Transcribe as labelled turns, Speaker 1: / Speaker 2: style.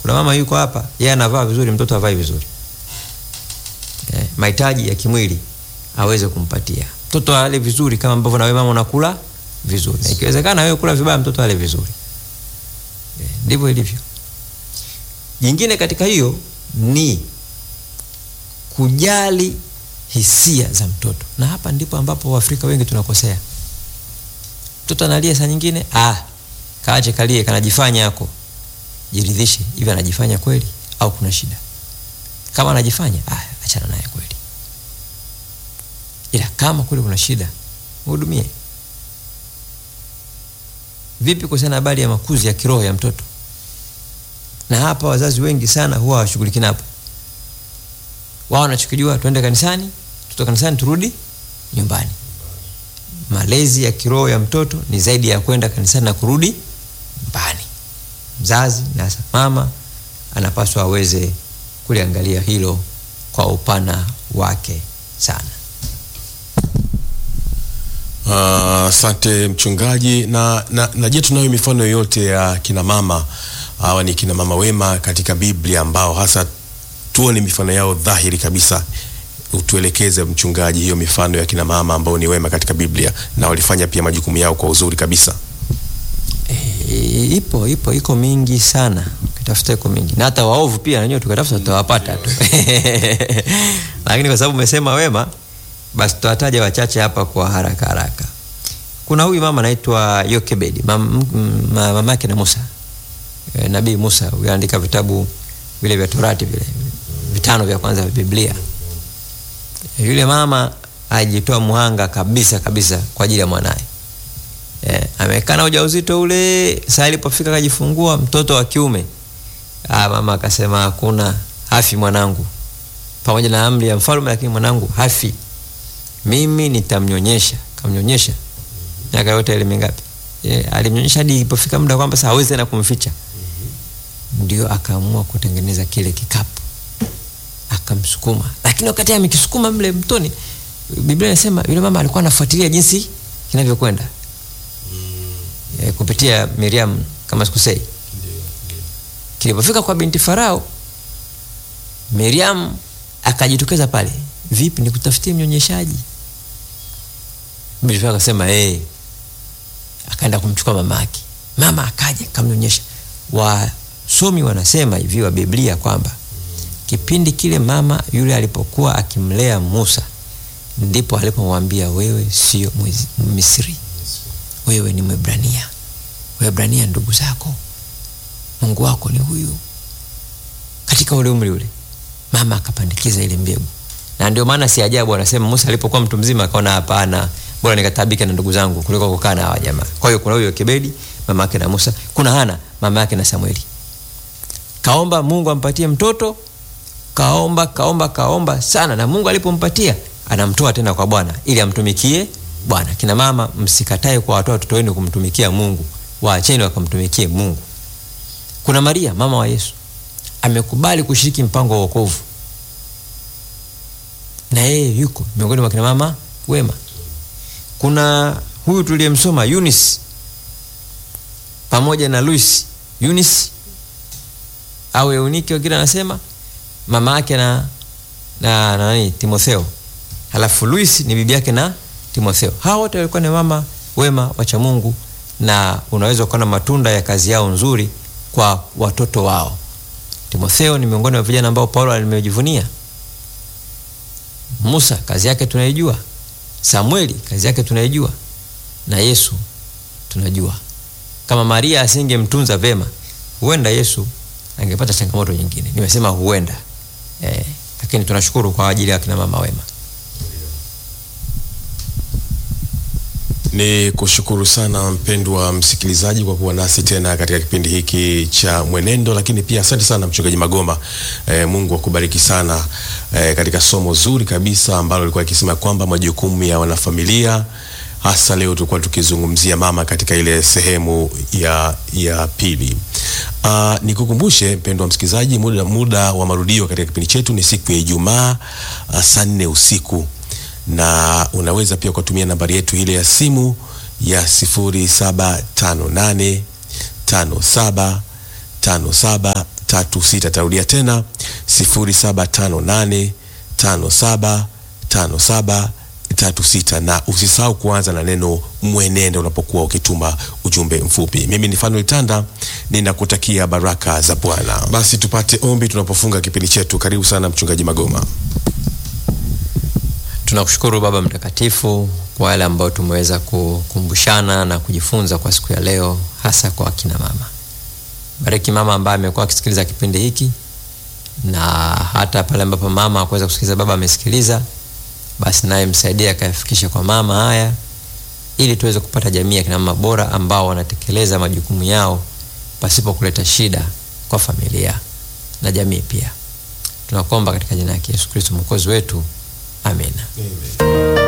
Speaker 1: kuna mama yuko hapa yeye anavaa vizuri mtoto avai vizuri eh, mahitaji ya kimwili aweze kumpatia mtoto ale vizuri kama ambavyo na wewe mama unakula vizuri na ikiwezekana wewe kula vibaya mtoto ale vizuri eh, ndivyo ilivyo jingine katika hiyo ni kujali hisia za mtoto na hapa ndipo ambapo waafrika wengi tunakosea mtoto analia saa nyingine ah, kaache kalie kanajifanya yako jiridhishe hivi anajifanya kweli au kuna shida kama anajifanya ah, achana naye kweli ila kama kweli kuna shida mhudumie vipi kuhusiana na habari ya makuzi ya kiroho ya mtoto na hapa wazazi wengi sana huwa hawashughuliki napo wao wanachokijua tuende kanisani tutoka kanisani turudi nyumbani malezi ya kiroho ya mtoto ni zaidi ya kwenda kanisani na kurudi nyumbani mzazi na hasa mama anapaswa aweze kuliangalia hilo kwa upana wake sana
Speaker 2: Asante mchungaji. Na, na, na je, tunayo mifano yoyote ya kina mama hawa ni kina mama wema katika Biblia ambao hasa tuone mifano yao dhahiri kabisa? Utuelekeze mchungaji, hiyo mifano ya kina mama ambao ni wema katika Biblia na walifanya pia majukumu yao kwa uzuri kabisa.
Speaker 1: E, ipo ipo iko mingi sana ukitafuta iko mingi na hata waovu pia nanyewe tukatafuta tutawapata tu lakini kwa sababu umesema wema basi tutawataja wachache hapa kwa haraka haraka kuna huyu mama anaitwa yokebedi mam, m- ma- mama yake na musa e, nabii musa huyu anaandika vitabu vile vya torati vile vitano vya kwanza vya biblia e, yule mama ajitoa muhanga kabisa kabisa kwa ajili ya mwanaye eh, amekaa na ujauzito ule saa ilipofika akajifungua mtoto wa kiume ah, mama akasema hakuna hafi mwanangu pamoja na amri ya mfalme lakini mwanangu hafi mimi nitamnyonyesha kamnyonyesha miaka yote ile mingapi eh, alimnyonyesha hadi ilipofika muda kwamba sasa hawezi tena kumficha ndio akaamua kutengeneza kile kikapu akamsukuma lakini wakati amekisukuma mle mtoni biblia inasema yule mama alikuwa anafuatilia jinsi kinavyokwenda e, kupitia miriam kama sikusei kilipofika kwa binti farao miriam akajitokeza pale vipi nikutafutie mnyonyeshaji binti farao akasema hey. akaenda kumchukua mama yake mama akaja kamnyonyesha wasomi wanasema hivi wa biblia kwamba kipindi kile mama yule alipokuwa akimlea musa ndipo alipomwambia wewe sio Mwiz- misri wewe ni mwebrania webrania ndugu zako mungu wako ni huyu katika ule umri ule mama akapandikiza ile mbegu na ndio maana si ajabu anasema musa alipokuwa mtu mzima akaona hapana bora nikatabike na ndugu zangu kuliko kukaa na hawa jamaa kwa hiyo kuna huyo kebedi mama yake na musa kuna hana mama yake na samueli kaomba mungu ampatie mtoto kaomba kaomba kaomba sana na mungu alipompatia anamtoa tena kwa bwana ili amtumikie bwana kina mama msikatae kwa watoa watoto wenu kumtumikia mungu waacheni wakamtumikie mungu kuna maria mama wa yesu amekubali kushiriki mpango wa wokovu na yeye yuko miongoni mwa kina mama wema kuna huyu tuliyemsoma Eunice pamoja na Luis Eunice au Eunike wengine anasema mama yake na na na nani Timotheo halafu Luis ni bibi yake na Timotheo hawa wote walikuwa ni mama wema wacha Mungu na unaweza kuona matunda ya kazi yao nzuri kwa watoto wao Timotheo ni miongoni mwa vijana ambao Paulo alimejivunia Musa kazi yake tunaijua Samueli kazi yake tunaijua na Yesu tunajua kama Maria asingemtunza vema huenda Yesu angepata changamoto nyingine nimesema huenda eh, lakini tunashukuru kwa ajili ya kina mama wema
Speaker 2: Ni kushukuru sana mpendwa msikilizaji kwa kuwa nasi tena katika kipindi hiki cha Mwenendo, lakini pia asante sana mchungaji Magoma. E, Mungu akubariki sana e, katika somo zuri kabisa ambalo lilikuwa ikisema kwamba majukumu ya wanafamilia, hasa leo tulikuwa tukizungumzia mama katika ile sehemu ya, ya pili. Uh, nikukumbushe mpendwa msikilizaji, muda, muda wa marudio katika kipindi chetu ni siku ya Ijumaa uh, saa nne usiku na unaweza pia kutumia nambari yetu ile ya simu ya 0758 57 57 tatu sita. Tarudia tena sifuri saba tano nane tano saba tano saba tatu sita, na usisahau kuanza na neno mwenendo unapokuwa ukituma ujumbe mfupi. Mimi ni Fanuel Tanda, ninakutakia baraka za Bwana. Basi tupate ombi tunapofunga kipindi chetu. Karibu sana Mchungaji Magoma.
Speaker 1: Tunakushukuru Baba Mtakatifu kwa wale ambao tumeweza kukumbushana na kujifunza kwa siku ya leo, hasa kwa akina mama. Bariki mama ambaye amekuwa akisikiliza kipindi hiki, na hata pale ambapo mama hakuweza kusikiliza, baba amesikiliza, basi naye msaidie akayafikisha kwa mama haya, ili tuweze kupata jamii ya kina mama bora ambao wanatekeleza majukumu yao pasipo kuleta shida kwa familia na jamii pia. Tunakuomba katika jina la Yesu Kristo mwokozi wetu, amina.
Speaker 2: Amen.